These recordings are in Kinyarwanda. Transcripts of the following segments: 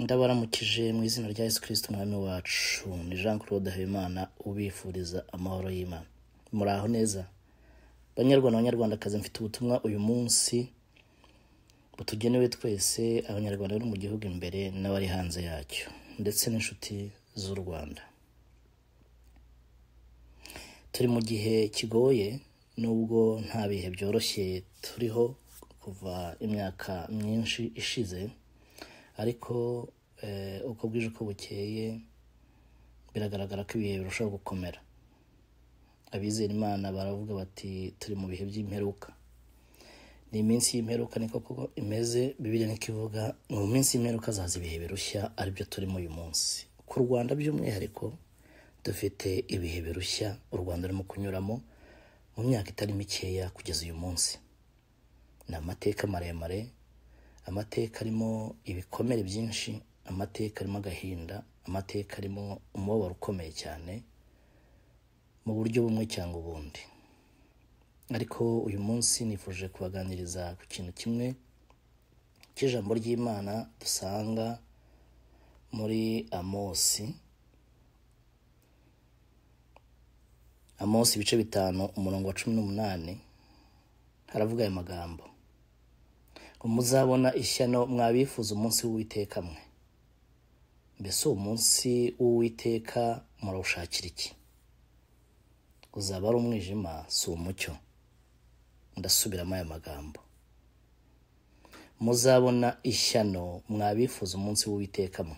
ndabaramukije mu izina rya yesu kirisiti umwami wacu ni jean claude habimana ubifuriza amahoro y'imana muraho neza banyarwanda banyarwandakazi mfite ubutumwa uyu munsi butugenewe twese abanyarwanda bari mu gihugu imbere n'abari hanze yacyo ndetse n'inshuti z'u rwanda turi mu gihe kigoye nubwo nta bihe byoroshye turiho kuva imyaka myinshi ishize ariko uko bwije uko bukeye biragaragara ko ibihe birushaho gukomera abizera imana baravuga bati turi mu bihe by'imperuka ni iminsi y'imperuka niko koko imeze bibiri niko ivuga mu minsi y'imperuka hazaza ibihe birushya aribyo turimo uyu munsi ku rwanda by'umwihariko dufite ibihe birushya u rwanda rurimo kunyuramo mu myaka itari mikeya kugeza uyu munsi ni amateka maremare amateka arimo ibikomere byinshi amateka arimo agahinda amateka arimo umubabaro ukomeye cyane mu buryo bumwe cyangwa ubundi ariko uyu munsi nifuje kubaganiriza ku kintu kimwe cy'ijambo ry'imana dusanga muri amosi amosi ibice bitanu umurongo wa cumi n'umunani haravuga aya magambo muzabona ishyano mwabifuza umunsi w'uwiteka mwe mbese uwo munsi w'uwiteka murawushakira iki uzaba ari umwijima si umucyo ndasubiramo aya magambo muzabona ishyano mwabifuza umunsi w'uwiteka mwe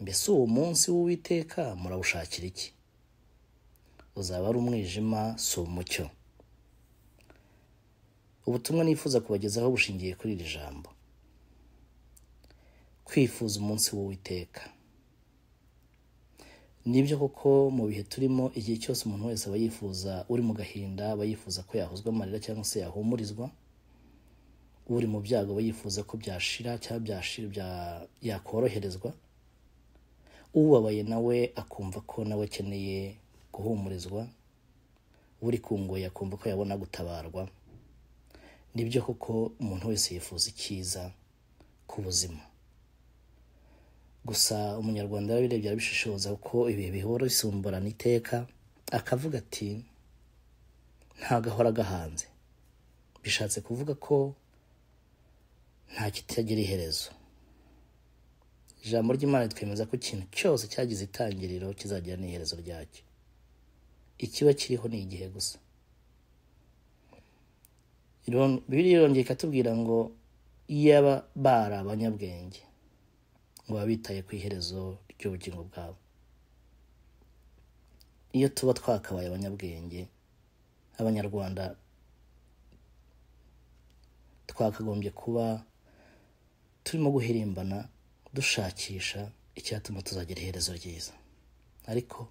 mbese uwo munsi w'uwiteka murawushakira iki uzaba ari umwijima si umucyo ubutumwa nifuza kubagezaho bushingiye kuri iri jambo kwifuza umunsi w'uwiteka nibyo koko mu bihe turimo igihe cyose umuntu wese aba yifuza uri mu gahinda aba yifuza ko yahozwa amarira cyangwa se yahumurizwa uri mu byago aba yifuza ko byashira cyangwa yakoroherezwa ubabaye nawe akumva ko nawe akeneye guhumurizwa uri kungoye akumva ko yabona gutabarwa nibyo koko umuntu wese yifuza icyiza ku buzima gusa umunyarwanda yabirebye arabishishoza kuko ibi bihora bisimburana iteka akavuga ati ntagahora gahanze bishatse kuvuga ko nta kitagira iherezo ijambo ry'imana twemeza ko ikintu cyose cyagize itangiriro kizagira n'iherezo ryacyo ikiba kiriho ni igihe gusa bibiliya irongeye ikatubwira ngo iyaba bari abanyabwenge ngo baba bitaye ku iherezo ry'ubugingo bwabo iyo tuba twakabaye abanyabwenge abanyarwanda twakagombye kuba turimo guhirimbana dushakisha icyatuma tuzagira iherezo ryiza ariko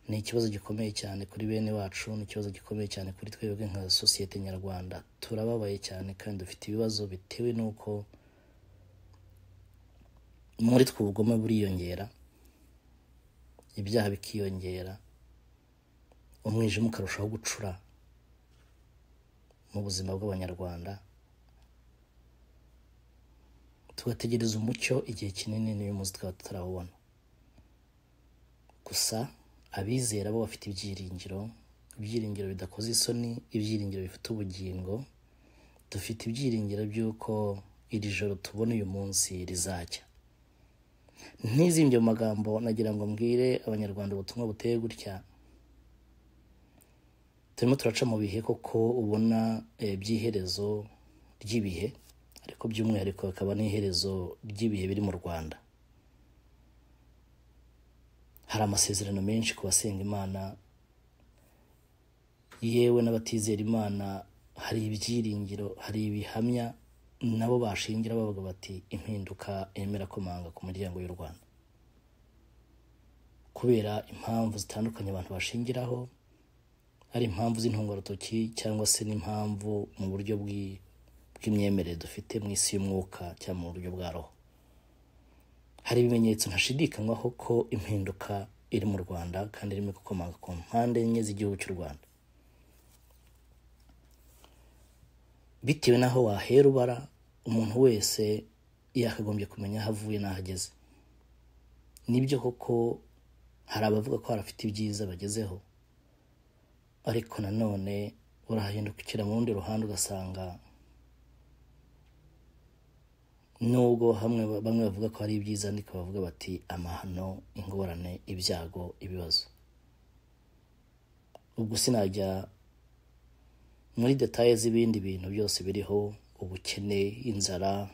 ni ikibazo gikomeye cyane kuri bene wacu ni ikibazo gikomeye cyane kuri twebwe nka sosiyete nyarwanda turababaye cyane kandi dufite ibibazo bitewe n'uko muri twe ubugome buriyongera ibyaha bikiyongera umwijima ukarushaho gucura mu buzima bw'abanyarwanda tugategereza umucyo igihe kinini n'uyu munsi tukaba tutarawubona gusa abizera bo bafite ibyiringiro ibyiringiro bidakoze isoni ibyiringiro bifite ubugingo dufite ibyiringiro by'uko iri joro tubona uyu munsi rizajya ntizimye mu magambo nagira ngo mbwire abanyarwanda ubutumwa buteye gutya turimo turaca mu bihe koko ubona by'iherezo ry'ibihe ariko by'umwihariko hakaba n'iherezo ry'ibihe biri mu rwanda hari amasezerano menshi ku basenga imana yewe n'abatizera imana hari ibyiringiro hari ibihamya nabo bashingira bavuga bati impinduka yemera komanga ku miryango y'u rwanda kubera impamvu zitandukanye abantu bashingiraho ari impamvu z'intungarutoki cyangwa se n'impamvu mu buryo bw'imyemerere dufite mu isi y'umwuka cyangwa mu buryo bwa roho hari ibimenyetso ntashidikanywaho ko impinduka iri mu rwanda kandi irimo gukomoka ku mpande enye z'igihugu cy'u rwanda bitewe n'aho wahera ubara umuntu wese yakagombye kumenya aho avuye n'aho ageze nibyo koko hari abavuga ko harafite ibyiza bagezeho ariko nanone urahindukira mu rundi ruhande ugasanga nubwo hamwe bamwe bavuga ko ari ibyiza ariko bavuga bati amahano ingorane ibyago ibibazo ubwo sinajya muri detaye z'ibindi bintu byose biriho ubukene inzara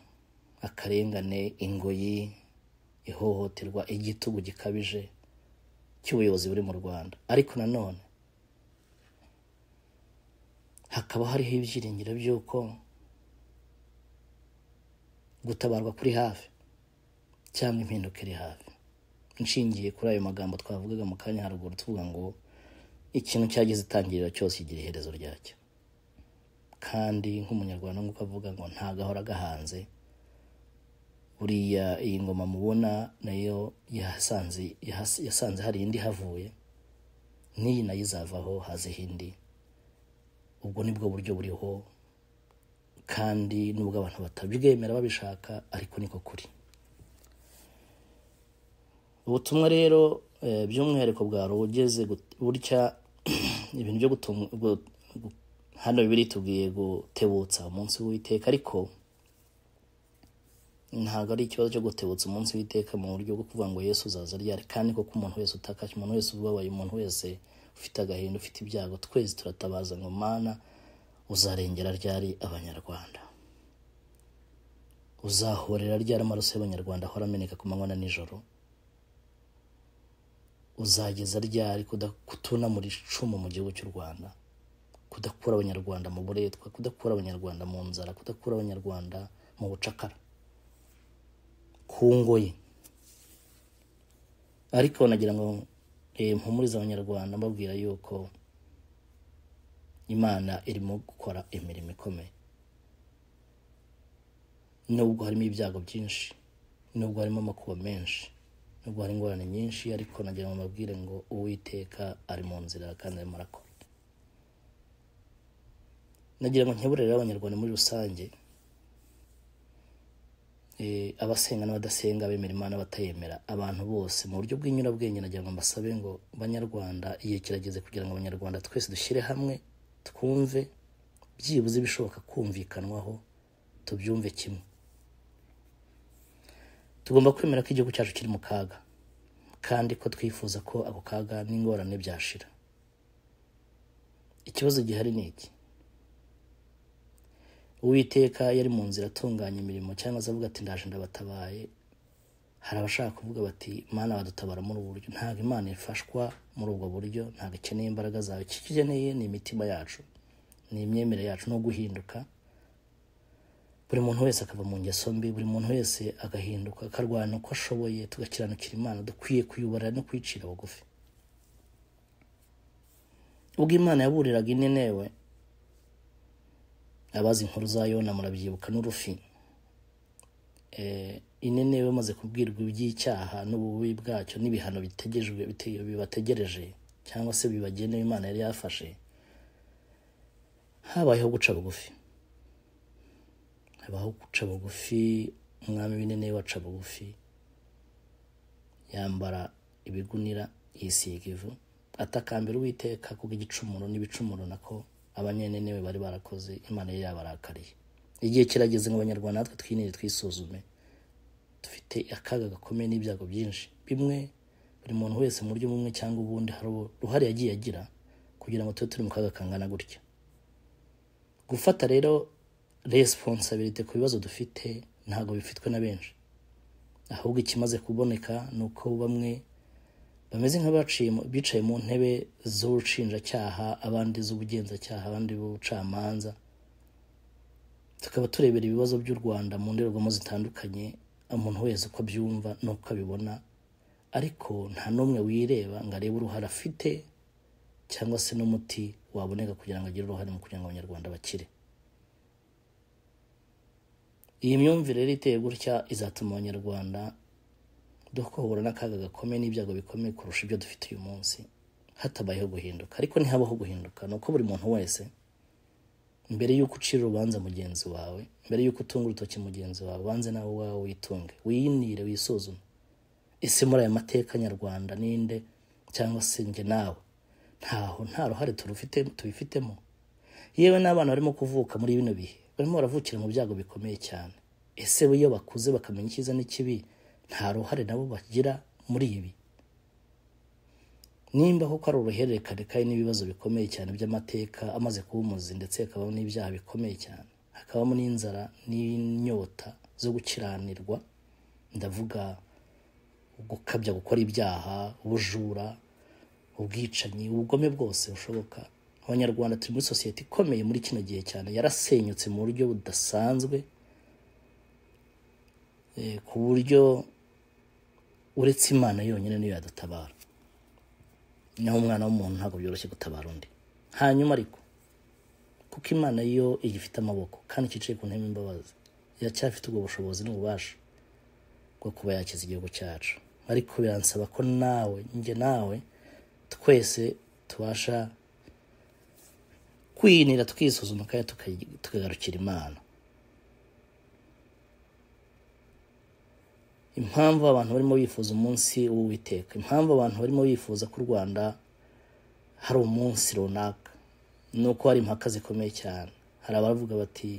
akarengane ingoyi ihohoterwa igitugu gikabije cy'ubuyobozi buri mu rwanda ariko nanone hakaba hariho ibyiringiro by'uko gutabarwa kuri hafi cyangwa impinduka iri hafi nshingiye kuri ayo magambo twavugaga mu kanya haruguru tuvuga ngo ikintu cyageze itangiriro cyose kigira iherezo ryacyo kandi nk'umunyarwanda nk'uko avuga ngo ntago ahora agahanze buriya iyi ngoma mubona nayo yasanze hari indi havuye n'iyi nayo izavaho hazeho indi ubwo nibwo buryo buriho kandi nubwo abantu batabwemera babishaka ariko niko kuri ubutumwa rero by'umwihariko bwari ubugeze gutya ibintu byo hano bibiri tugiye gutebutsa umunsi w'iteka ariko ntabwo ari ikibazo cyo gutebutsa umunsi w'iteka mu buryo bwo kuvuga ngo yesu uzaza ryari kandi koko umuntu wese utakaje umuntu wese ubabaye umuntu wese ufite agahinda ufite ibyago twese turatabaza ngo mana uzarengera ryari abanyarwanda uzahorera ryari amaraso y'abanyarwanda ahora ameneka ku manywa na nijoro uzageza ryari kutuna muri icumu mu gihugu cy'u rwanda kudakura abanyarwanda mu buretwa kudakura abanyarwanda mu nzara kudakura abanyarwanda mu bucakara ku ngoyi ariko nagira ngo mpumuriza abanyarwanda mbabwira yuko imana irimo gukora imirimo ikomeye nubwo harimo ibyago byinshi nubwo harimo amakuba menshi nubwo hari ingorane nyinshi ariko nagira ngo mbabwire ngo uwiteka ari mu nzira kandi arimo arakora nagira ngo nkeburere abanyarwanda muri rusange abasenga n'abadasenga abemera imana abatayemera abantu bose mu buryo bw'inyurabwenge nagira ngo mbasabe ngo banyarwanda igihe kirageze kugira ngo abanyarwanda twese dushyire hamwe twumve byibuze ibishoboka kumvikanwaho tubyumve kimwe tugomba kwemera ko igihugu cyacu kiri mu kaga kandi ko twifuza ko ako kaga n'ingorane byashira ikibazo gihari ni iki uwiteka yari mu nzira atunganya imirimo cyangwa se avuga ati ndaje ndabatabaye hari abashaka kuvuga bati imana badutabara muri ubu buryo ntabwo imana ifashwa muri ubwo buryo ntabwo ikeneye imbaraga zawe icyo ikeneye ni imitima yacu ni imyemerere yacu no guhinduka buri muntu wese akava mu ngeso mbi buri muntu wese agahinduka akarwana uko ashoboye tugakiranukira imana dukwiye kuyobora no kwicira bugufi ubwo imana yaburiraga inenewe abazi inkuru za yona murabyibuka n'urufi inenewe bamaze kubwirwa iby'icyaha n'ububi bwacyo n'ibihano bibategereje cyangwa se bibagenewe imana yari yafashe habayeho guca bugufi habaho guca bugufi umwami w'inenewe waca bugufi yambara ibigunira yisiga ivu atakambira uwiteka kuko igicumuro n'ibicumuro nako abanyenenewe bari barakoze imana yari yabarakariye igihe kirageze ngo abanyarwanda natwe twinire twisuzume dufite akaga gakomeye n'ibyago byinshi bimwe buri muntu wese mu buryo bumwe cyangwa ubundi hari uruhare yagiye agira kugira ngo tube turi mu kaga kangana gutya gufata rero resiponsabirite ku bibazo dufite ntabwo bifitwe na benshi ahubwo ikimaze kuboneka ni uko bamwe bameze nk'abicaye mu ntebe z'ubushinjacyaha abandi z'ubugenzacyaha abandi b'ubucamanza tukaba turebera ibibazo by'u rwanda mu ndorerwamo zitandukanye umuntu wese uko abyumva n'uko abibona ariko nta n'umwe wireba ngo arebe uruhare afite cyangwa se n'umuti waboneka kugira ngo agire uruhare mu kugira ngo abanyarwanda bakire iyi myumvire rero iteye gutya izatuma abanyarwanda duhura n'akaga gakomeye n'ibyago bikomeye kurusha ibyo dufite uyu munsi hatabayeho guhinduka ariko ntihabaho guhinduka ni uko buri muntu wese mbere y'uko ucira urubanza mugenzi wawe mbere y'uko utunga urutoki mugenzi wawe banze nawe uwawe witunge wiyinire wisuzume ese muri aya mateka nyarwanda ninde cyangwa se njye nawe ntaho nta ruhare turufite tubifitemo yewe n'abana barimo kuvuka muri bino bihe barimo baravukira mu byago bikomeye cyane ese bo iyo bakuze bakamenya icyiza n'ikibi nta ruhare nabo bagira muri ibi nimba koko ari uruhererekane kandi n'ibibazo bikomeye cyane by'amateka amaze kuba umuzi ndetse hakabamo n'ibyaha bikomeye cyane hakabamo n'inzara n'inyota zo gukiranirwa ndavuga gukabya gukora ibyaha ubujura ubwicanyi ubugome bwose bushoboka abanyarwanda turi muri sosiyete ikomeye muri kino gihe cyane yarasenyutse mu buryo budasanzwe ku buryo uretse imana yonyine niyo yadutabara naho umwana w'umuntu ntabwo byoroshye gutabara undi hanyuma ariko kuko imana yo igifite amaboko kandi iciye ku ntebe imbabazi iracyafite ubwo bushobozi n'ububasha bwo kuba yakiza igihugu cyacu ariko biransaba ko nawe njye nawe twese tubasha kwinira tukisuzuma kandi tukagarukira imana impamvu abantu barimo bifuza umunsi w'uwiteka impamvu abantu barimo bifuza ko u rwanda hari umunsi runaka ni uko hari impaka zikomeye cyane hari abavuga bati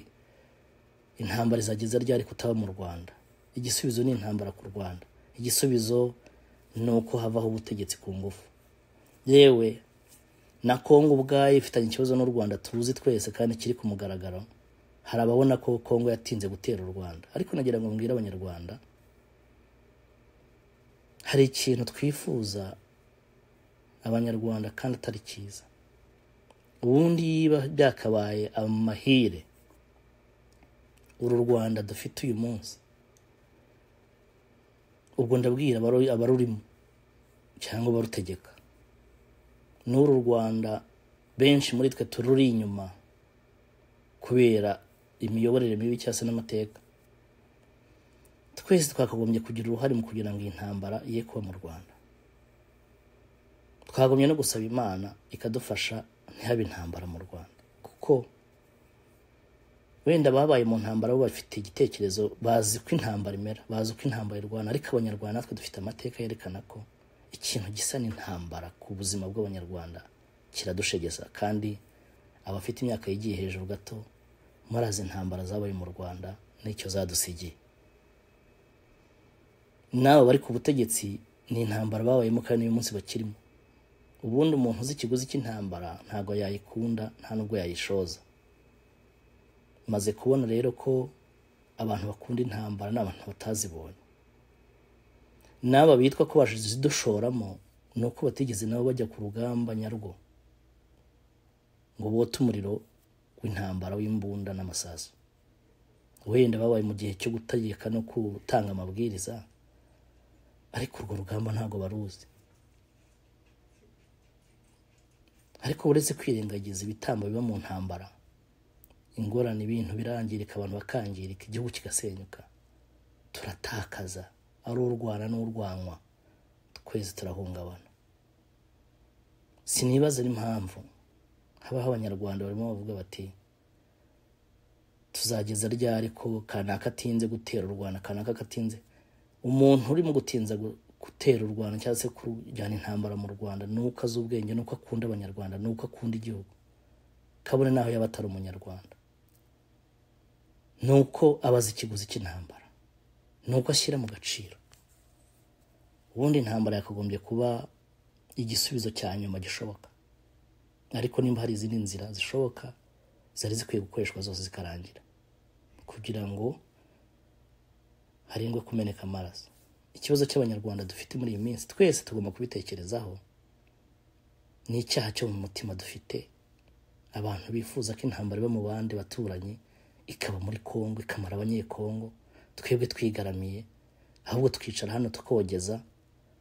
intambara izageza ryari kutaba mu rwanda igisubizo ni intambara ku rwanda igisubizo ni uko havaho ubutegetsi ku ngufu yewe na kongo ubwayo ifitanye ikibazo n'u rwanda tuzi twese kandi kiri ku mugaragaro hari ababona ko kongo yatinze gutera u rwanda ariko nagira ngo mbwire abanyarwanda hari ikintu twifuza abanyarwanda kandi atari cyiza ubundi yiba byakabaye amahire uru rwanda dufite uyu munsi ubwo ndabwira abarurimo cyangwa abarutegeka n'uru rwanda benshi muri twe tururi inyuma kubera imiyoborere mibi cyangwa se n'amateka twese twakagombye kugira uruhare mu kugira ngo iyi ntambara ye kuba mu rwanda twakagombye no gusaba imana ikadufasha ntihabe intambara mu rwanda kuko wenda babaye mu ntambara bo bafite igitekerezo bazi ko intambara imera bazi ko intambara irwana ariko abanyarwanda natwe dufite amateka yerekana ko ikintu gisa n'intambara ku buzima bw'abanyarwanda kiradushegeza kandi abafite imyaka yigiye hejuru gato murazi intambara zabaye mu rwanda n'icyo zadusigiye n'aba bari ku butegetsi ni intambara babayemo kandi n'uyu munsi bakirimo ubundi umuntu uzi ikiguzi cy'intambara ntabwo yayikunda nta nubwo yayishoza maze kubona rero ko abantu bakunda intambara ni abantu batazibonye n'aba bitwa ko bazidushoramo ni uko batigeze nabo bajya ku rugamba nyarwo ngo bote umuriro w'intambara w'imbunda n'amasasu wenda babaye mu gihe cyo gutegeka no gutanga amabwiriza ariko urwo rugamba ntabwo baruzi ariko uretse kwirengagiza ibitambo biba mu ntambara ingorane ibintu birangirika abantu bakangirika igihugu kigasenyuka turatakaza ari urwana n'urwanwa twese turahungabana sinibaza n'impamvu habaho abanyarwanda barimo bavuga bati tuzageza ryari ko kanaka atinze gutera u rwanda kanaka katinze umuntu urimo gutinza gutera u rwanda cyangwa se kujyana intambara mu rwanda ni uko azi ubwenge ni uko akunda abanyarwanda ni uko akunda igihugu kabone n'aho yaba atari umunyarwanda ni uko aba azi ikiguzi cy'intambara ni uko ashyira mu gaciro ubundi intambara yakagombye kuba igisubizo cya nyuma gishoboka ariko nimba hari izindi nzira zishoboka zari zikwiye gukoreshwa zose zikarangira kugira ngo harindwe kumeneka amaraso ikibazo cy'abanyarwanda dufite muri iyi minsi twese tugomba kubitekerezaho ni icyaha cyo mu mutima dufite abantu bifuza ko intambara iba mu bandi baturanyi ikaba muri kongo ikamara abanyekongo twebwe twigaramiye ahubwo twicara hano tukogeza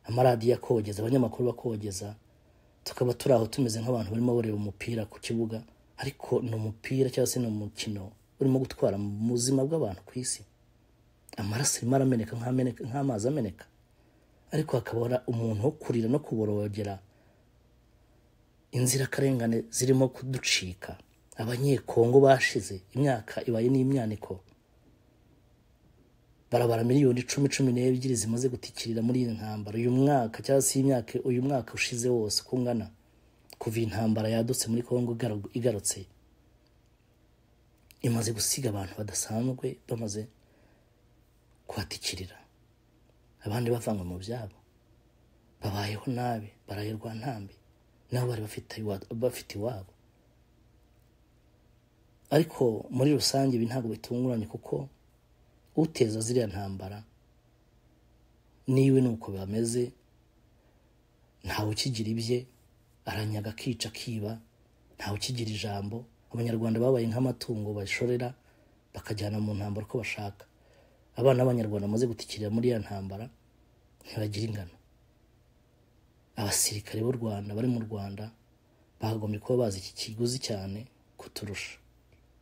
amaradiyo akogeza abanyamakuru bakogeza tukaba turi aho tumeze nk'abantu barimo bareba umupira ku kibuga ariko ni umupira cyangwa se ni umukino urimo gutwara mu buzima bw'abantu ku isi amaraso arimo arameneka nk'amazi ameneka ariko hakabura umuntu wo kurira no kuborogera inzirakarengane zirimo kuducika abanyekongo bashize imyaka ibaye n'imyaniko barabara miliyoni icumi cumi n'ebyiri zimaze gutikirira muri iyi ntambara uyu mwaka cyangwa se imyaka uyu mwaka ushize wose uko ungana kuva intambara yadutse muri kongo igaru- igarutse imaze gusiga abantu badasanzwe bamaze kuhatikirira abandi bavanywe mu byabo babayeho nabi barahirwa ntambi nabo bari bafite iwa- bafite iwabo ariko muri rusange ibi ntabwo bitunguranye kuko uteza ziriya ntambara niwe ni uko bameze ntawe ukigira ibye aranyaga akica akiba ntawe ukigira ijambo abanyarwanda babaye nk'amatungo bashorera bakajyana mu ntambara uko bashaka abana b'abanyarwanda bamaze gutikirira muri iyo ntambara ntibagira ingano abasirikare b'u rwanda bari mu rwanda bakagombye kuba bazi iki kiguzi cyane kuturusha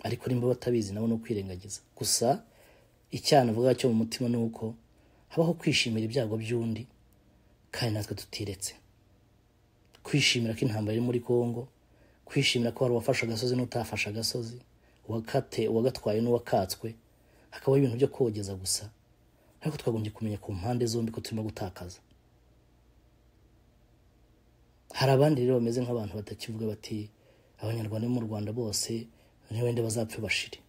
ariko nimba batabizi nabo ni ukwirengagiza gusa icyana avuga cyo mu mutima ni uko habaho kwishimira ibyago by'undi kandi natwe tutiretse kwishimira ko intambara iri muri Kongo kwishimira ko hari uwafashe agasozi n'utafashe agasozi uwakate uwagatwaye n'uwakatswe hakabaho ibintu byo kogeza gusa ariko twagombye kumenya ku mpande zombi ko turimo gutakaza hari abandi rero bameze nk'abantu batakivuga bati abanyarwanda bo mu rwanda bose ntibende bazapfe bashire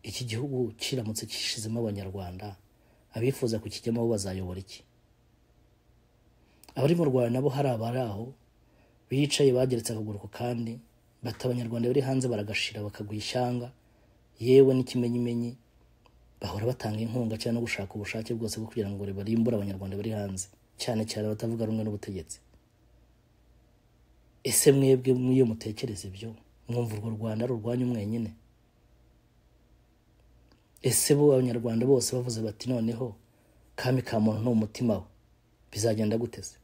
iki gihugu kiramutse kishizemo abanyarwanda abifuza kukijyamo bo bazayobora iki abari mu rwanda nabo hari abari aho bicaye bageretse akaguru ku kandi bata abanyarwanda bari hanze baragashira bakaguha ishyanga yewe n'ikimenyimenyi bahora batanga inkunga cyangwa no gushaka ubushake bwose bwo kugira ngo barimbure abanyarwanda bari hanze cyane cyane abatavuga rumwe n'ubutegetsi ese mwebwe mw'iyo mutekereza ibyo mwumva urwo rwanda ari urwanyu mwenyine ese bo abanyarwanda bose bavuze bati noneho kami ka muntu ni umutima we bizagenda gute se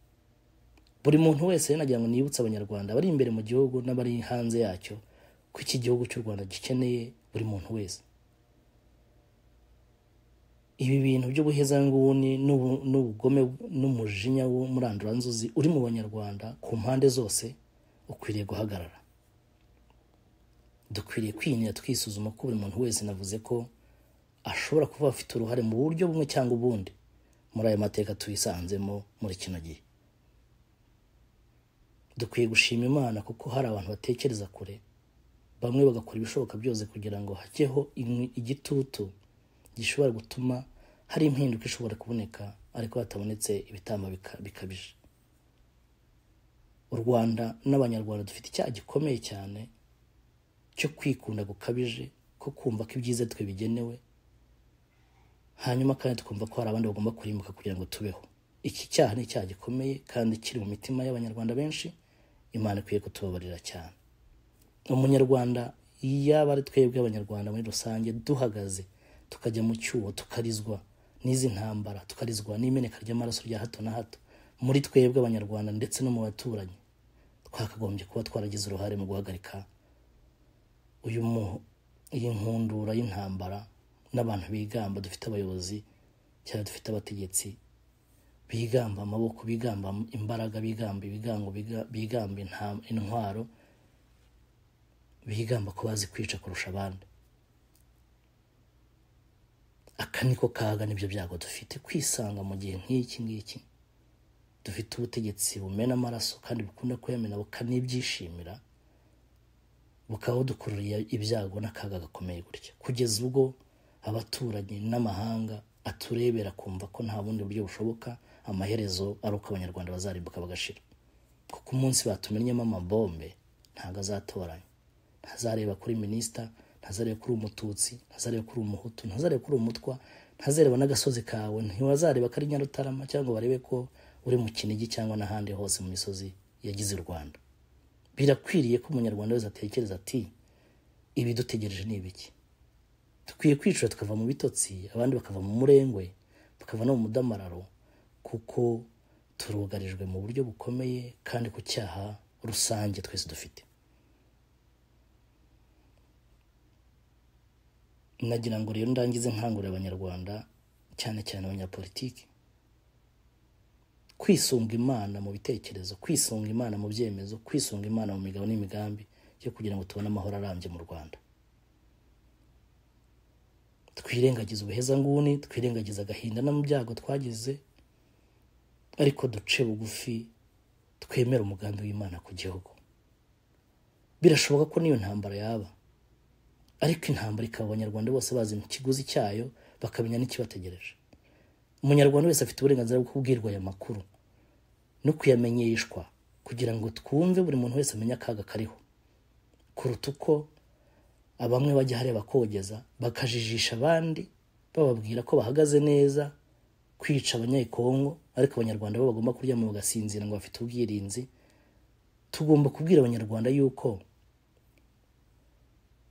buri muntu wese rero nagira ngo nibutse abanyarwanda abari imbere mu gihugu n'abari hanze yacyo ko iki gihugu cy'u rwanda gikeneye buri muntu wese ibi bintu by'ubuhezanguni n'ubu- n'ubugome n'umujinya w'umuranduranzuzi uri mu banyarwanda ku mpande zose ukwiriye guhagarara dukwiriye kwinira twisuzuma ko buri muntu wese navuze ko ashobora kuba afite uruhare mu buryo bumwe cyangwa ubundi muri aya mateka tuyisanzemo muri kino gihe dukwiye gushima imana kuko hari abantu batekereza kure bamwe bagakora ibishoboka byose kugira ngo hajyeho imwe- igitutu gishobora gutuma hari impinduka ishobora kuboneka ariko hatabonetse ibitambo bika- bikabije u rwanda n'abanyarwanda dufite icyaha gikomeye cyane cyo kwikunda gukabije ko kumva ko ibyiza twe bigenewe hanyuma kandi tukumva ko hari abandi bagomba kurimbuka kugira ngo tubeho iki cyaha ni icyaha gikomeye kandi kiri mu mitima y'abanyarwanda benshi imana ikwiye kutubabarira cyane umunyarwanda yaba ari twebwe abanyarwanda muri rusange duhagaze tukajya mu cyuho tukarizwa n'izi ntambara tukarizwa n'imeneka ry'amaraso rya hato na hato muri twebwe abanyarwanda ndetse no mu baturanyi twakagombye kuba twaragize uruhare mu guhagarika uyu mu iyi nkundura y'intambara n'abantu bigamba dufite abayobozi cyangwa dufite abategetsi bigamba amaboko bigamba imbaraga bigamba ibigango biga- bigamba inta- intwaro bigamba ko bazi kwica kurusha abandi aka niko kaga n'ibyo byago dufite kwisanga mu gihe nk'iki ngiki dufite ubutegetsi bumena amaraso kandi bukunda kuyamena bukanibyishimira bukaba budukururiye ibyago n'akaga gakomeye gutya kugeza ubwo abaturanyi n'amahanga aturebera kumva ko nta bundi buryo bushoboka amaherezo ari uko abanyarwanda bazarimbuka bagashira kuko umunsi batumennyemo amabombe ntabwo azatoranya ntazareba kuri minisita ntazareba kuri umututsi ntazareba kuri umuhutu ntazareba kuri umutwa ntazareba n'agasozi kawe ntiwazareba ko ari nyarutarama cyangwa barebe ko uri mu kinigi cyangwa n'ahandi hose mu misozi yagize u rwanda birakwiriye ko umunyarwanda wese atekereza ati ibidutegereje ni ibiki dukwiye kwicura tukava mu bitotsi abandi bakava mu murengwe bakava no mu mudamararo kuko turugarijwe mu buryo bukomeye kandi ku cyaha rusange twese dufite nagira ngo rero ndangize nkangurira abanyarwanda cyane cyane abanyapolitiki kwisunga imana mu bitekerezo kwisunga imana mu byemezo kwisunga imana mu migabo n'imigambi cyo kugira ngo tubone amahoro arambye mu rwanda twirengagize ubuhezanguni twirengagize agahinda no mu byago twagize ariko duce bugufi twemera umugambi w'imana ku gihugu birashoboka ko n'iyo ntambara yaba ariko intambara ikaba abanyarwanda bose bazi ikiguzi cyayo bakamenya n'ikibategereje umunyarwanda wese afite uburenganzira bwo kubwirwa aya makuru no kuyamenyeshwa kugira ngo twumve buri muntu wese amenye akaga kariho kuruta uko bamwe bajya hariya bakogeza bakajijisha abandi bababwira ko bahagaze neza kwica abanyekongo ariko abanyarwanda bo bagomba kuryama bagasinzira ngo bafite ubwirinzi tugomba kubwira abanyarwanda yuko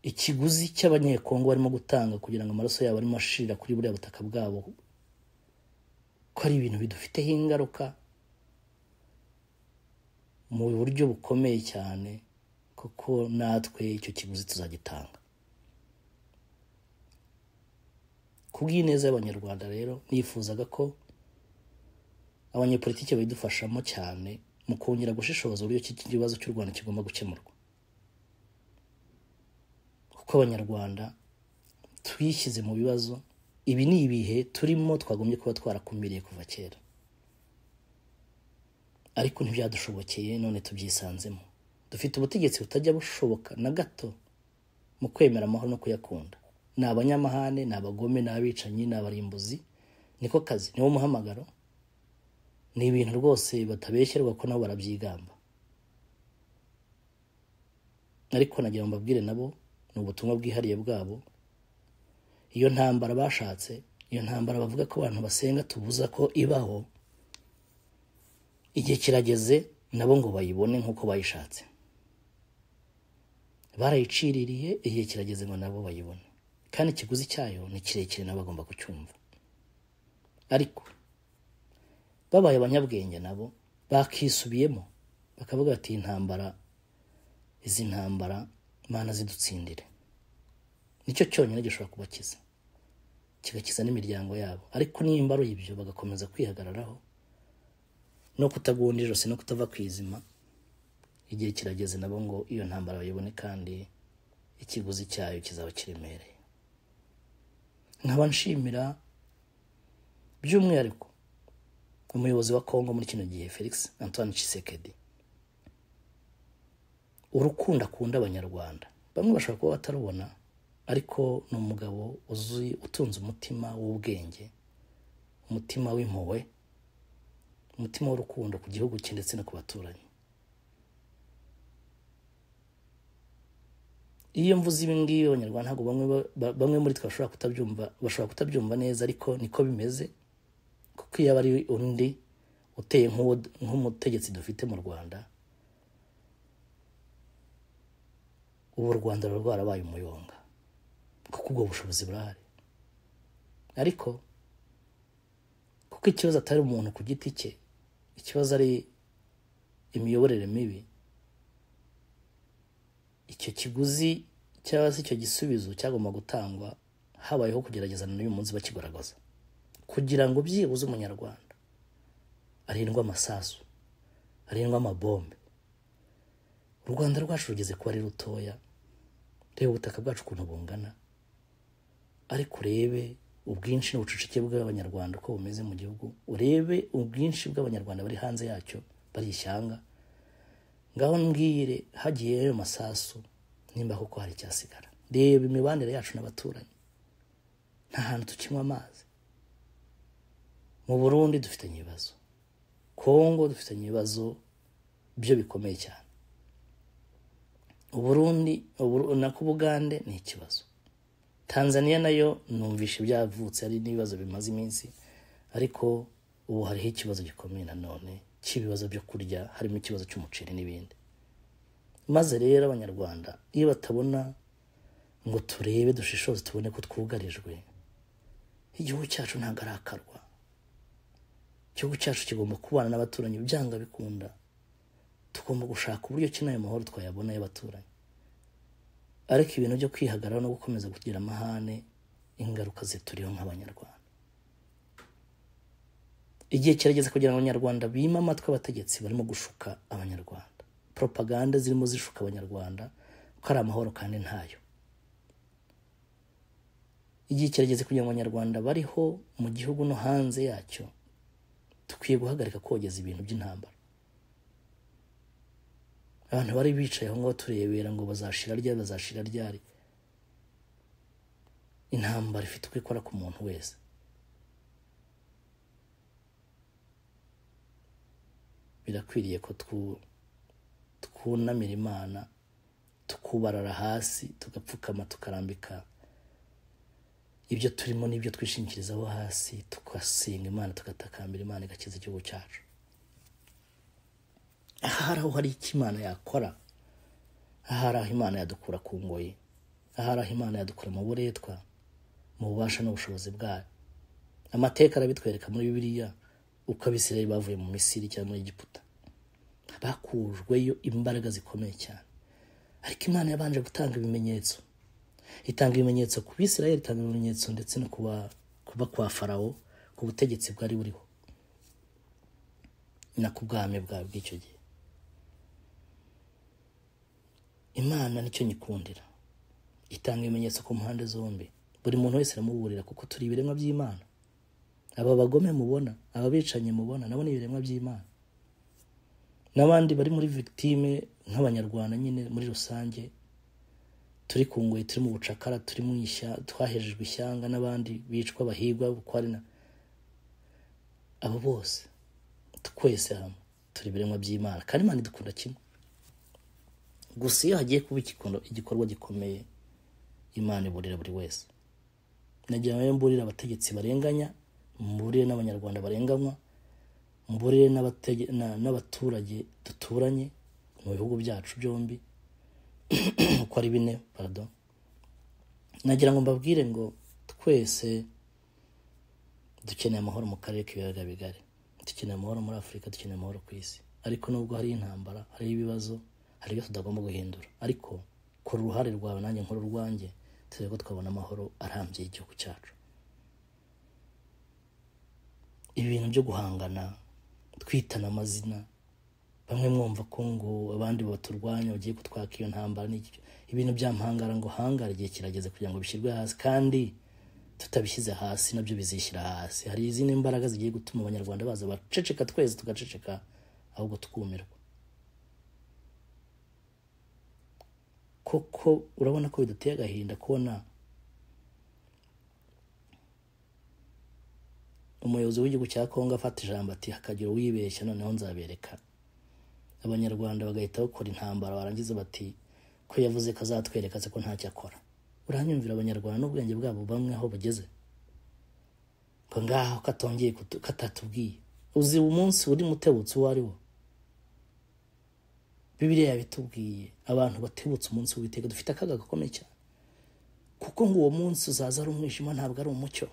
ikiguzi cy'abanyekongo barimo gutanga kugira ngo amaraso yabo arimo ashirira kuri buriya butaka bwabo ko ari ibintu bidufiteho ingaruka mu buryo bukomeye cyane kuko natwe icyo kiguzi tuzagitanga ku bw'ineza y'abanyarwanda rero nifuzaga ko abanyepolitiki babidufashamo cyane mu kongera gushishoza uburyo iki kibazo cy'u rwanda kigomba gukemurwa kuko abanyarwanda twishyize mu bibazo ibi ni ibihe turimo twagombye kuba twarakumiriye kuva kera ariko ntibyadushobokeye none tubyisanzemo dufite ubutegetsi butajya bushoboka na gato mu kwemera amahoro no kuyakunda ni abanyamahane ni abagome ni abicanyi ni abarimbuzi niko kazi niwo muhamagaro ni ibintu rwose batabeshyerwa ko nabo barabyigamba ariko nagira ngo mbabwire nabo ni ubutumwa bwihariye bwabo iyo ntambara bashatse iyo ntambara bavuga ko abantu basenga tubuza ko ibaho igihe kirageze nabo ngo bayibone nk'uko bayishatse barayiciririye igihe kirageze ngo nabo bayibone kandi ikiguzi cyayo ni kirekire nabo bagomba kucyumva ariko babaye abanyabwenge nabo bakisubiyemo bakavuga bati intambara izi ntambara mana zidutsindire nicyo cyonyine gishobora kubakiza kigakiza n'imiryango yabo ariko nimba ari ibyo bagakomeza kwihagararaho no kutagunda ijosi no kutava ku izima igihe kirageze nabo ngo iyo ntambara bayibone kandi ikiguzi cyayo kizaba kiremereye nkaba nshimira by'umwihariko umuyobozi wa kongo muri kino gihe felix antoine Tshisekedi urukundo akunda abanyarwanda bamwe bashobora kuba batarubona ariko ni umugabo uzi utunze umutima w'ubwenge umutima w'impuhwe umutima w'urukundo ku gihugu cye ndetse no ku baturanyi iyo mvuze ibi ngibi abanyarwanda ntabwo bamwe muri twe bashobora kutabyumva bashobora kutabyumva neza ariko niko bimeze kuko iyo aba ari undi uteye nk'umutegetsi dufite mu rwanda ubu u rwanda ruba rwarabaye umuyonga kuko ubwo bushobozi burahari ariko kuko ikibazo atari umuntu ku giti cye ikibazo ari imiyoborere mibi icyo kiguzi cyangwa se icyo gisubizo cyagomba gutangwa habayeho kugerageza n'uyu munsi bakigaragaza kugira ngo byibuze umunyarwanda arindwe amasasu arindwe amabombe u rwanda rwacu rugeze kuba ari rutoya reba ubutaka bwacu ukuntu bungana ariko urebe ubwinshi n'ubucucike bw'abanyarwanda uko bumeze mu gihugu urebe ubwinshi bw'abanyarwanda bari hanze yacyo bari ishyanga ngaho mbwire hagiye ayo masasu nimba kuko hari icyasigara reba imibanire yacu n'abaturanyi nta hantu tukinywa amazi mu burundi dufitanye ibibazo kongo dufitanye ibibazo byo bikomeye cyane uburundi nako ubugande ni ikibazo tanzania nayo numvishe byavutse ari n'ibibazo bimaze iminsi ariko ubu hariho ikibazo gikomeye nanone cy'ibibazo byo kurya harimo ikibazo cy'umuceri n'ibindi maze rero abanyarwanda iyo batabona ngo turebe dushishoze tubone ko twugarijwe igihugu cyacu ntabwo arakarwa igihugu cyacu kigomba kubana n'abaturanyi byanga bikunda tugomba gushaka uburyo ki n'ayo mahoro twayabona y'abaturanyi ariko ibintu byo kwihagarara no gukomeza kugira amahane ingaruka zituriho nk'abanyarwanda igihe kirageze kugira ngo abanyarwanda bime amatwi abategetsi barimo gushuka abanyarwanda propaganda zirimo zishuka abanyarwanda ko ari amahoro kandi ntayo igihe kirageze kugira ngo abanyarwanda bariho mu gihugu no hanze yacyo dukwiye guhagarika kogeza ibintu by'intambara abantu bari bicaye aho ngaho turebera ngo bazashira ryari bazashira ryari intambara ifite uko ikora ku muntu wese birakwiriye ko twunamira imana tukubarara hasi tugapfukama tukarambika ibyo turimo n'ibyo twishingikirizaho hasi tugasenga imana tugatakambira imana igakiza igihugu cyacu aha hari aho hari icyo imana yakora aha hari aho imana yadukura ku ngoyi aha hari aho imana yadukura mu buretwa mu bubasha n'ubushobozi bwayo amateka arabitwereka muri bibiliya uko abisirayeli bavuye mu misiri cyangwa muri egiputa bakujweyo imbaraga zikomeye cyane ariko imana yabanje gutanga ibimenyetso itanga ibimenyetso ku bisirayeli itanga ibimenyetso ndetse no kuba kwa farawo ku butegetsi bwari buriho na ku bwami bwawe bw'icyo gihe imana nicyo nyikundira itanga ibimenyetso ku mpande zombi buri muntu wese aramuburira kuko turi ibiremwa by'imana aba bagome mubona aba bicanyi mubona nabo ni ibiremwa by'imana n'abandi bari muri victime nk'abanyarwanda nyine muri rusange turi ku ngoyi turi mu bucakara turi mu twahejejwe ishyanga n'abandi bicwa bahigwa bukwari na abo bose twese hamwe turi ibiremwa by'imana kandi imana idukunda kimwe gusa iyo hagiye kuba igikorwa gikomeye imana iburira buri wese nagira ngo mburire abategetsi barenganya mburire n'abanyarwanda barenganywa mburire n'abaturage duturanye mu bihugu byacu byombi uko ari bine parado nagira ngo mbabwire ngo twese dukeneye amahoro mu karere k'ibiyaga bigari dukeneye amahoro muri afurika dukeneye amahoro ku isi ariko nubwo hari intambara hari ibibazo hari ibyo tutagomba guhindura ariko kora uruhare rwawe nanjye nkora urwanjye turebe ko twabona amahoro arambye y'igihugu cyacu ibi bintu byo guhangana twitana amazina bamwe mwumva ko ngo abandi baturwanya bagiye kutwaka iyo ntambara n'icyo ibintu byampangara ngo hangara igihe kirageze kugira ngo bishyirwe hasi kandi tutabishyize hasi nabyo bizishyira hasi hari izindi mbaraga zigiye gutuma abanyarwanda baza baceceka twese tugaceceka ahubwo tukumirwa koko urabona ko biduteye agahinda kubona umuyobozi w'igihugu cya kongo afata ijambo ati hakagira uwibeshya noneho nzabereka abanyarwanda bagahita bakora intambara barangiza bati ko yavuze ko azatwereka se ko ntacyo akora uranyumvira abanyarwanda n'ubwenge bwabo bamwe aho bugeze ngo ngaho katongeye katatubwiye uzi umunsi uri mutebutse uwo ari wo bibiriya yabitubwiye abantu batebutse umunsi w'iteka dufite akaga gakomeye cyane kuko ngo uwo munsi uzaza ari umwijima ntabwo ari umucyo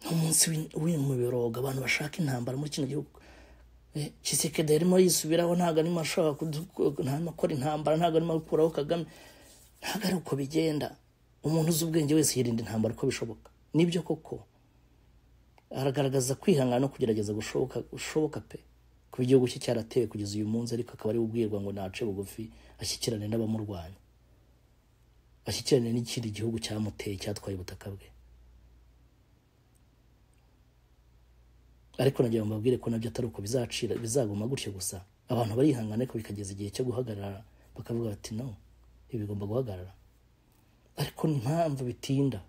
ni umunsi w'imiborogo abantu bashaka intambara muri kino gihugu kisekedi yarimo yisubiraho ntabwo arimo ashobora gukora intambara ntabwo arimo gukuraho kagame ntabwo ari uko bigenda umuntu uzi ubwenge wese yirinda intambara uko bishoboka nibyo koko aragaragaza kwihangana no kugerageza gushoboka pe kuba igihugu cye cyaratewe kugeza uyu munsi ariko akaba ari ubwirwa ngo ntace bugufi ashyikirane n'abamurwanya ashyikirane n'ikindi gihugu cyamuteye cyatwaye ubutaka bwe ariko nagira ngo mbabwire ko nabyo atari uko bizacira bizaguma gutyo gusa abantu barihangana ariko bikageza igihe cyo guhagarara bakavuga bati no ibi bigomba guhagarara ariko impamvu bitinda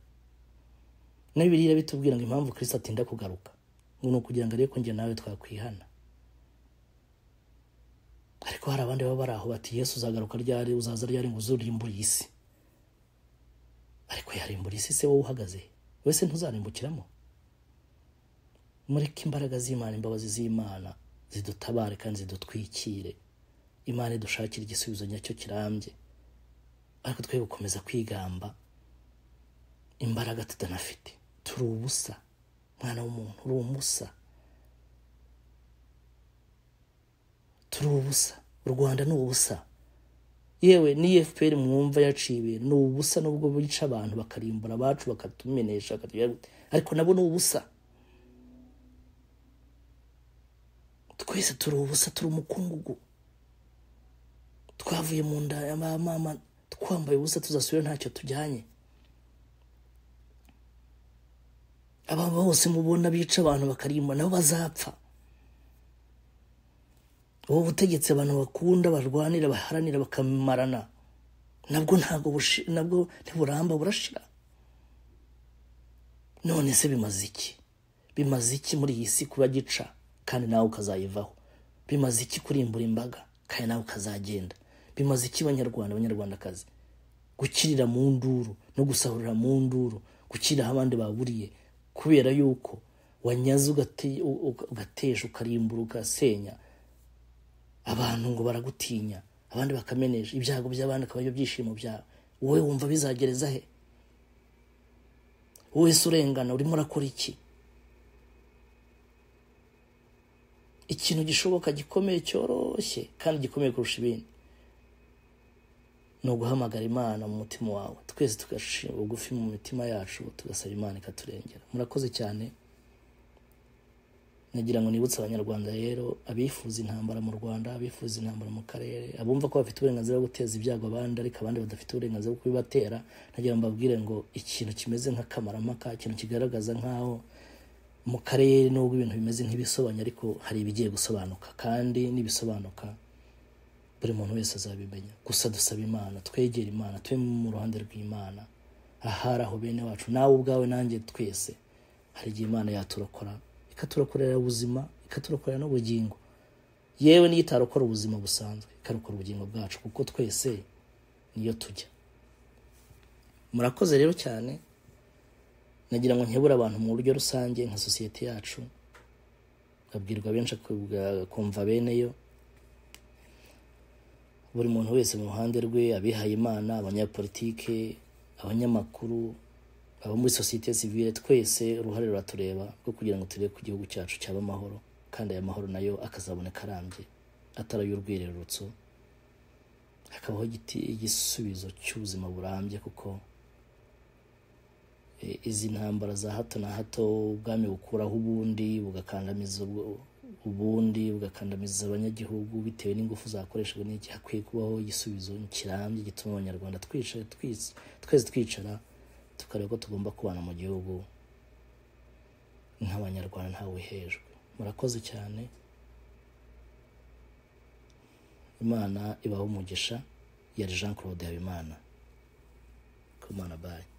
na bibiliya bitubwira ngo impamvu kirisita atinda kugaruka ngo ni ukugira ngo arebe ko njye nawe twakwihana ariko hari abandi baba bari aho bati yesu uzagaruka ryari uzaza ryari ngo uzurimbure isi ariko yarimbura isi se wowe uhagaze wese ntuzarimbukiramo mureke imbaraga z'imana imbabazi z'imana zidutabare kandi zidutwikire imana idushakira igisubizo nyacyo kirambye ariko twe gukomeza kwigamba imbaraga tutanafite turi ubusa mwana w'umuntu uri umusa turi ubusa u rwanda ni ubusa yewe ni efuperi mwumva yaciye ibintu ni ubusa nubwo bica abantu bakarimbura abacu bakatumenesha ariko nabo ni ubusa twese turi ubusa turi umukungugu twavuye mu nda ya ba mama twambaye ubusa tuzasubira ntacyo tujyanye aba bose mubona bica abantu bakarimba nabo bazapfa ubu butegetsi abantu bakunda barwanira baharanira bakamarana nabwo ntabwo nabwo ntiburamba burashira none se bimaze iki bimaze iki muri iyi si kuba gica kandi nawe ukazayivaho bimaze iki kurimbura imbaga kandi nawe ukazagenda bimaze iki banyarwanda abanyarwandakazi gukirira mu nduru no gusahurira mu nduru gukirira aho abandi baburiye kubera yuko wanyaze ugatesha ukarimbura ugasenya abantu ngo baragutinya abandi bakameneje ibyago by'abandi akaba aribyo byishimo byawe wowe wumva bizagereza he wowe se urengana urimo urakora iki ikintu gishoboka gikomeye cyoroshye kandi gikomeye kurusha ibindi ni uguhamagara imana mu mutima wawe twese tugashinga bugufi mu mitima yacu tugasaba imana ikaturengera murakoze cyane nagira ngo nibutse abanyarwanda rero abifuza intambara mu rwanda abifuza intambara mu karere abumva ko bafite uburenganzira bwo guteza ibyago abandi ariko abandi badafite uburenganzira bwo kubibatera nagira ngo mbabwire ngo ikintu kimeze nk'akamaramaka ikintu kigaragaza nk'aho mu karere nubwo ibintu bimeze nk'ibisobanye ariko hari ibigiye gusobanuka kandi n'ibisobanuka buri muntu wese azabimenya gusa dusaba imana twegera imana tube mu ruhande rw'imana ahari aho bene wacu nawe ubwawe nanjye twese hari igihe imana yaturokora ikaturokorera ubuzima ikaturokorera n'ubugingo yewe niyo itarokora ubuzima busanzwe ikarokora ubugingo bwacu kuko twese niyo tujya murakoze rero cyane nagira ngo nkebure abantu mu buryo rusange nka sosiyete yacu babwirwa benshi kumva bene yo buri muntu wese mu ruhande rwe abihaye imana abanyapolitike abanyamakuru abo muri sosiyete sivile twese uruhare ruratureba rwo kugira ngo turebe ku gihugu cyacu cyaba amahoro kandi aya mahoro nayo akazaboneka arambye atarayo urwirerutso hakabaho igisubizo cy'ubuzima burambye kuko izi ntambara za hato na hato ubwami bukuraho ubundi bugakandamiza ubundi bugakandamiza abanyagihugu bitewe n'ingufu zakoreshejwe n'iki hakwiye kubaho igisubizo kirambye gituma abanyarwanda twese twicara tukareba ko tugomba kubana mu gihugu nk'abanyarwanda ntawe uhejwe murakoze cyane imana ibaho umugisha yari jean claude habimana ku mana bayi